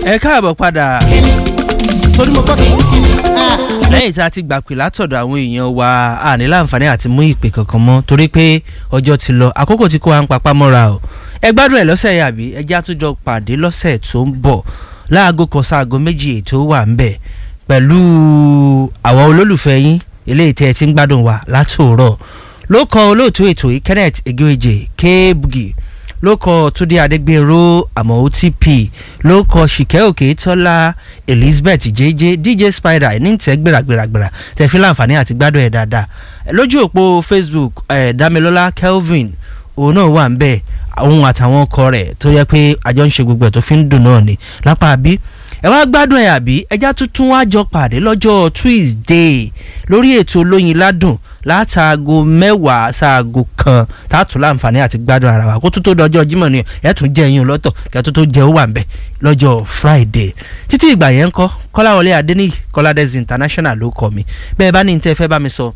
ẹ káàbọ̀ padà torí mo gbọ́ kìnnìkìnnì. lẹ́yìn tí a ti gbà pé látọ̀dọ̀ àwọn èèyàn wa a ní láǹfààní àti mú ìpè kankan mọ́ torí pé ọjọ́ ti lọ àkókò tí kò wá ń papá mọ́ra o ẹ gbádùn ẹ̀ lọ́sẹ̀ yìí àbí ẹ jẹ́ àtúnjọ pàdé lọ́sẹ̀ tó ń bọ̀ láago kan sáago méjì ètò wà ń bẹ̀ pẹ̀lú àwọn olólùfẹ́ yín eléyìí tẹ́ ẹ ti ń gbádùn wa látòórọ̀ ló kọ olóòtú ètò yìí Kenneth Egeoje K-Bugi ló kọ túndé adégbèrò àmọ́ otp ló kọ ṣìkẹ́ òkè tọ́lá elizabeth jj dj spider ní tẹ́ gbéragbéragbéra tẹ́ fi láǹfààní àti gbádùn ẹ̀ dáadáa lójú òpó facebook eh, damilola kelvin òun náà wà ń bẹ̀ òun àtàwọn ọkọ rẹ̀ tó yẹ pé àjọ ń ṣe gbogbo ẹ̀ tó fi ń dùn náà ni lápá bí ẹ wá gbádùn ẹ̀ àbí ẹjá tuntun wá jọ pàdé lọ́jọ́ tuesday lórí ètò olóyin ládùn látàgò mẹ́wàá sáàgò kan tààtù láǹfààní àti gbádùn ara wa kó tó tó dọjọ́ jímọ̀ ni ẹ̀ tún jẹ́ yín lọ́tọ̀ kẹ́ tó tó jẹ́ ó wà ń bẹ̀ lọ́jọ́ friday títí ìgbà yẹn ń kọ́ kọ́láwọlé adéníyì kọ́ládẹ́sì international ló kọ́ mi bẹ́ẹ̀ bá ní ní tẹ́ fẹ́ bá mi sọ